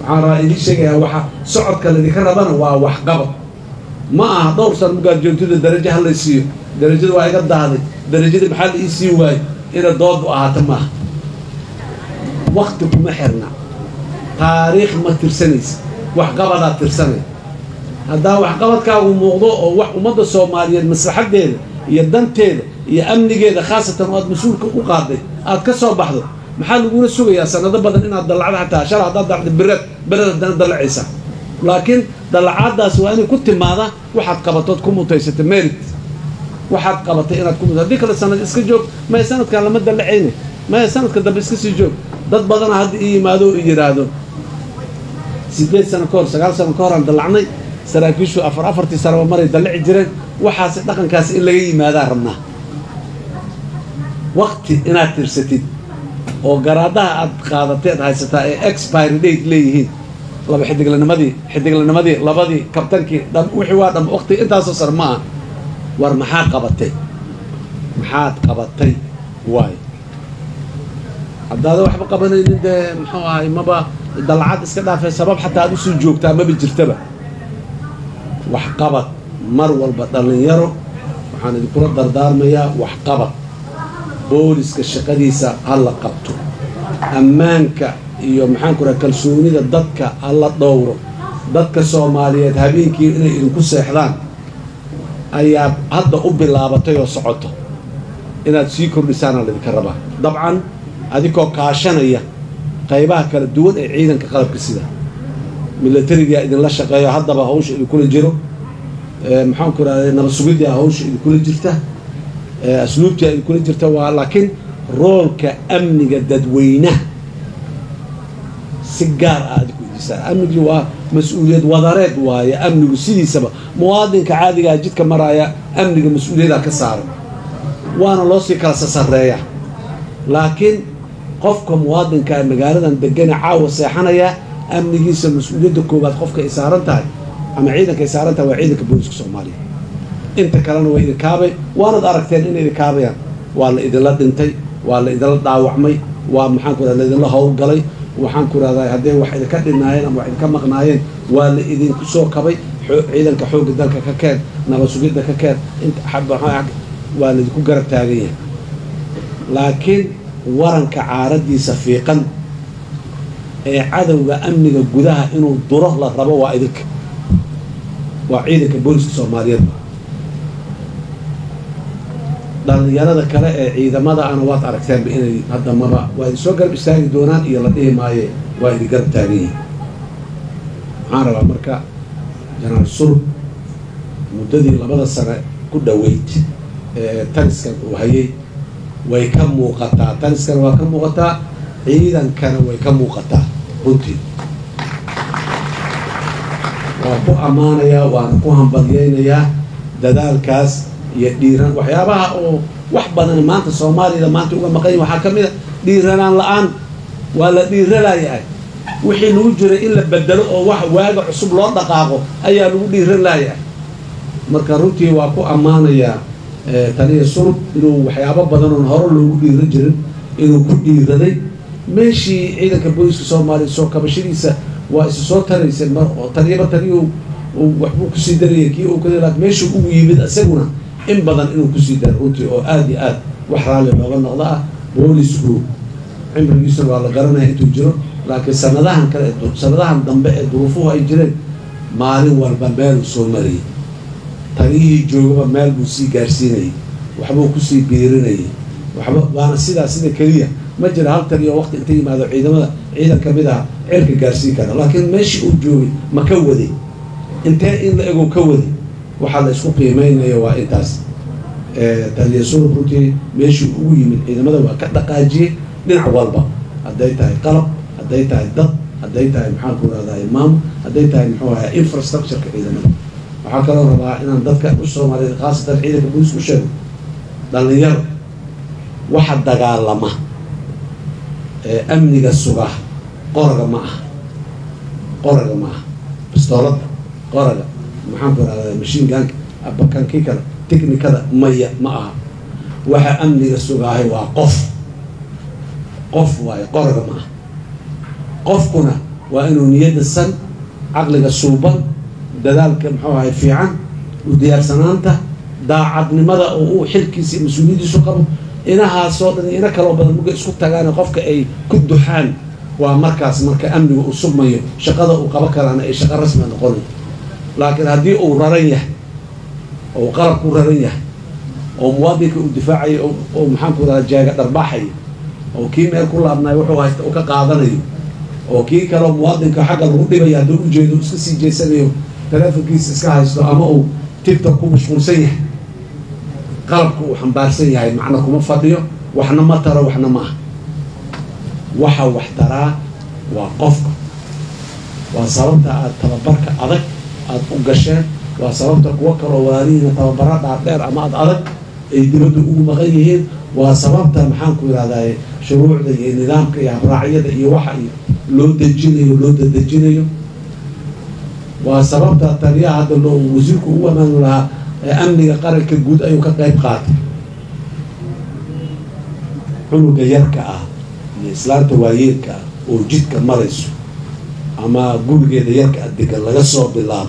waxaan rabaa idiin sheegayaa waxa socodka laydinka rabana waa waxqabad ma aha dhowr san mugaad joogtida darajo ha laysiiyo darajada waa iga dahday darajada maxaa la ii sii waayo ina doodu ahaato maaha wakti kuma xirna taariikh ma tirsanaysa waxqabadaa tirsanay haddaa waxqabadkaagu muuqdo oo wax ummadda soomaaliyeed maslaxadeeda iyo danteeda iyo amnigeeda khaasatan oo aad mas-uulka u qaaday aad ka soo baxdo maxaa lagula sugayaa sanado badan inaad dallacdo xataa shal haddaad dacdo bered bered haddana dallacaysa laakiin dallacaadaas waa inay ku timaada waxaad qabatood ku mutaysata merit waxaad qabatay inaad ku mut haddii kale sanad iska joog maya sanadkan lama dallacayne maya sanadka dambe iska sii joog dad badana hadda ii yimaado oo i yidhaahdo sideed sano ka hor sagaal sano ka hor aan dallacnay saraakiishu afar afartii sanoba maray dallaci jireen waxaasi dhaqankaasi in laga yimaadaa rabnaa wakti inaad tirsatid oo garaadaha aad qaadatay ad haysataa ee expiry date leeyihiin laba xidiglanimadii xidiglanimadii labadii kabtankii dham wixii waa dham wakti intaasoo sar ma ah war maxaa qabatay maxaad qabatay waayo haddaada waxba qabanaynin dee muxuu ahay maba dalcad iska dhaafay sabab xataa aad usii joogtaa maba jirtaba waxqabad mar walba dhallinyaro waxaan idinkula dardaarmayaa waxqabad booliska shaqadiisa ha la qabto ammaanka iyo maxaanku raha kalsoonida dadka ha la dhowro dadka soomaaliyeed habeenkii inay idinku seexdaan ayaa hadda u bilaabatay oo socoto inaad sii kordhisaana laydinka rabaa dabcan adikoo kaashanaya qaybaha kala duwan ee ciidanka qalabka sida milatarigaa idinla shaqeeyo haddaba hawsha idinkula jiro maxaanku rahda nabad sugidaa hawsha idinkula jirta asluubtaa idinkula jirta waa laakiin roolka amniga dadweynaha si gaar ah adinku idisaan amnigii waa mas-uuliyad wadareed waaye amnigu sidiisaba muwaadinka caadigaha jidka maraaya amniga mas-uuliyaddaa ka saaran waana loo sii kala sasareeya laakiin qofka muwaadinkaa magaaladan degane caawa seexanaya amnigiisa mas-uuliyadda koowaad qofka ay saaran tahay ama ciidanka ay saaran tahay waa ciidanka booliska soomaaliya inta kalena waa idinkaabay waanad aragteen inay idinkaabayaan waa la idinla dhintay waa la idinla dhaawacmay waa maxaanku rahda laidinla howlgalay waxaan ku rahdaa hadday wax idinka dhinaayeen ama wax idinka maqnaayeen waa la idinku soo kabay ciidanka xoogga dalka ka keen nabad sugidda ka keen waa laidinku garab taagan yahay laakiin waranka caaradiisa fiiqan ee cadowga amniga gudaha inuu duro la rabo waa idinka waa ciidanka booliska soomaaliyeed dhallinyarada kale ee ciidamada ana waad aragteenba inay hadda maba waa idin soo garab istaagi doonaan iyo la dhihi maaye waa idin garab taagan yihin waxaan rabaa marka janaal surub muddadii labada sane ku dhoweyd ee taniskan uu hayay way ka muuqataa taniskana waa ka muuqataa ciidankana way ka muuqataa runtii waa ku ammaanayaa waana ku hambalyaynayaa dadaalkaas iyo dhiiran waxyaabaha oo wax badan maanta soomaaliyada maanta uga maqanya waxaa ka mid a dhiiranaan la-aan waa la dhiiranayahay wixii lagu jiray in la bedelo oo wax waaga cusub loo dhaqaaqo ayaa lagu dhiiran layahay marka runtii waa ku ammaanayaa taniya surub inuu waxyaabo badan oon hore loogu dhiiran jirin inuu ku dhiiraday meeshii ciidanka booliska soomaaliya soo kabashadiisa waa isu soo taraysay mar oo taniyaba taniyu waxbuu kusii darayay kii uu kada laakin meeshuu ugu yimid isaguna in badan inuu kusii daro runtii oo aada iyo aad wax raalli looga noqdo ah boolisku cimrigiisuna waa la garanaya intuu jiro laakiin sanadahan kale sanadahan dambe ee duruufuhu ay jireen maalin walba meeluu soo marayay taliyihii joogaba meel buu sii gaarsiinayay waxbuu kusii biirinayay waxba waana sidaa sida keliya ma jira hal taliyo waqti inta yimaado ciidamada ciidan ka mid ah cirka gaarsiin kara laakiin meeshii uu joogay ma ka waday intee in la ego ka waday waxaa la isku qiimeynaya waa intaas taliya surub runtii meeshii ugu yimid ciidamada waa ka dhaqaajiyey dhinac walba hadday tahay qalab hadday tahay dad hadday tahay maxaan ku rahdaa imaam hadday tahay muxuu ahaa infrastructureka ciidamada waxaa kaloo rabaa inaan dadka u soomaaliyeed khaasatan ciidanka booliska u sheego dhallinyaro waxa dagaalama ee amniga suga qoraga ma aha qoraga ma aha bistooladda qoraga maxaan ku rahdaa mashiin gaanka abakankii kale technikada maya ma aha waxa amniga sugaahay waa qof qof waayo qoraga ma aha qofkuna waa inuu niyadda san caqliga suuban dadaalka muxuu ahay fiican u diyaarsanaanta daacadnimada oo uu xilkiisa iyo mas-uuliyadiisu qabo inahaasoo dhan ina kaloo badan muga isku tagaan qofka ay ku duxaan waa markaas marka amniga uu sugmayo shaqada uu qabo karaana ay shaqo rasmia noqonayo laakiin haddii uu raran yahay oo qalabku raran yahay oo muwaadinka uu difaacayo oo maxaanku radaa jaaga dharbaaxayo oo kii meel ku laabnayo wuxuu haysta uu ka qaadanayo oo kii kaleo muwaadinka xagga lagu dhibayo hadduu ujeedo iska sii jeesanayo taleefonkiisa iska haysto ama uu tigtok ku mashquulsan yahay qalabka uu xambaarsan yahay macna kuma fadhiyo waxna ma taro waxna ma ah waxa wax taraa waa qofka waa sababta aada tababarka adag aada u gasheen waa sababta kuwo kaloo walaalihiina tababara dhaardheer ama ad adag ay dibadda ugu maqan yihiin waa sababta maxaanku yidhahdaye shuruucda iyo nidaamka iyo habraacyada iyo waxa iyo loo dejinayo loo dadejinayo waa sababta taliyaha hadda loo wasiirku ugu amaanu lahaa ee amniga qaranka guud ayuu ka qayb qaatay cunuga yarka ah iyo islaanta waayeelka ah oo jidka marayso ama gurigeeda yarka ah degan laga soo bilaabo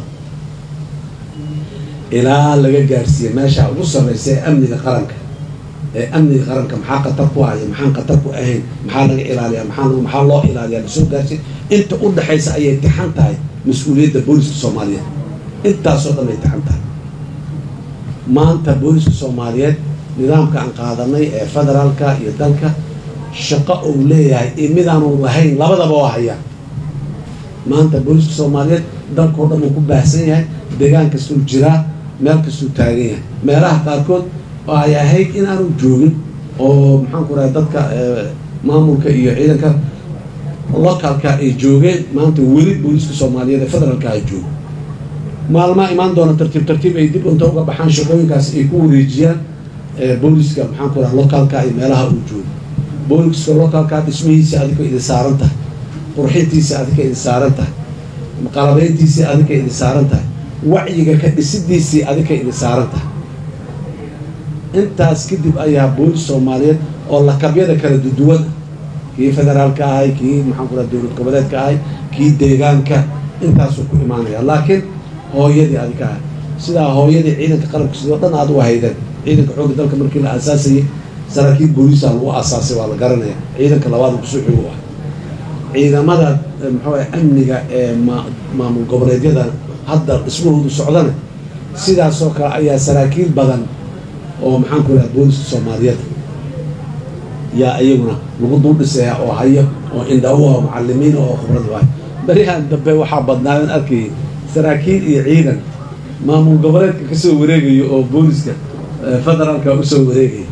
ilaa laga gaarsiiye meesha ugu sarreysa ee amniga qaranka ee amniga qaranka maxaa khatar ku ahaya maxaan khatar ku ahayn maxaa laga ilaaliya maxaa maxaa loo ilaaliya lasoo gaarsiiy inta u dhexaysa ayay tixan tahay mas-uuliyadda booliska soomaaliyeed intaasoo dhan ay tixan tahay maanta booliska soomaaliyeed nidaamka aan qaadanay ee federaalka iyo dalka shaqo uu leeyahay iyo midaanu lahayn labadaba oo hayaan maanta booliska soomaaliyeed dalkao dhan uu ku baahsan yahay deegaan kastuu jiraa meel kastuu taagan yahay meelaha qaarkood oo ay ahayd in aanu joogin oo maxaanku rahay dadka maamulka iyo ciidanka localka ay joogeen maanta weli booliska soomaaliyeed ee federaalka ay joogo maalmaa imaan doona tartiib tartiib ay dib unta uga baxaan shaqooyinkaas ay ku wareejiyaan booliska maxaanku raha localka iyo meelaha uu joogo booliska localka dhismihiisa adika idin saaran tahay qurxintiisa adika idin saaran tahay qalabeyntiisii adika idin saaran tahay wacyiga ka dhisidiisii adika idin saaran tahay intaas kadib ayaa boolis soomaaliyeed oo lakabyada kala duduwan kii federaalka ahay kii maxaan ku raha dowlad goboleedka ahay kii deegaanka intaasuu ku imaanaya laakiin hooyadii adika ahay sidaa hooyadii ciidanka qalabka sidoo dhan aad u haydeen ciidanka xoogga dalka markii la aasaasayay saraakiil booliisa lagu aasaasay waa la garanaya ciidanka labaad kusoo xogo ah ciidamada muxuu amniga ee maamul goboleedyada hadda dhismahoodu socdana sidaasoo kale ayaa saraakiil badan oo maxaanku raha booliska soomaaliyeed yaa iyaguna lagu dul dhisaya oo hayo oo indhawo oo macalimiin oo khibrad waay berihaan dambe waxaa badnaadan arkayay saraakiil iyo ciidan maamul goboleedka kasoo wareegayo oo booliska federaalka usoo wareegaya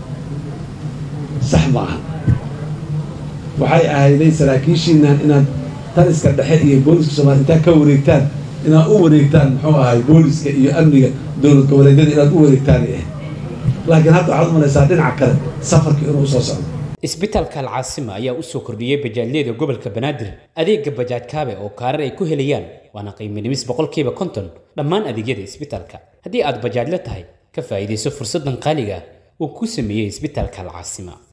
sax maaha waxay ahayday saraakiishiinan inaad taliska dhexe iyo booliska soomaliya intaad ka wareegtaan inaad u wareegtaan muxuu ahay booliska iyo amniga dowlad goboleedyada inaad u wareegtaanay ahayd laakiin hadda waxaad umalaysaa dhinaca kale safarkii inuu usoo socdo isbitaalka alcaasima ayaa u soo kordhiyey bajaajyada gobolka banaadir adeega bajaaj kaabe oo kaarar ay ku helayaan waana qiimo dhimis boqolkiiba konton dhammaan adeegyada isbitaalka haddii aad bajaajla tahay ka faa'iidayso fursaddan qaaliga uu ku sameeyey isbitaalka alcaasima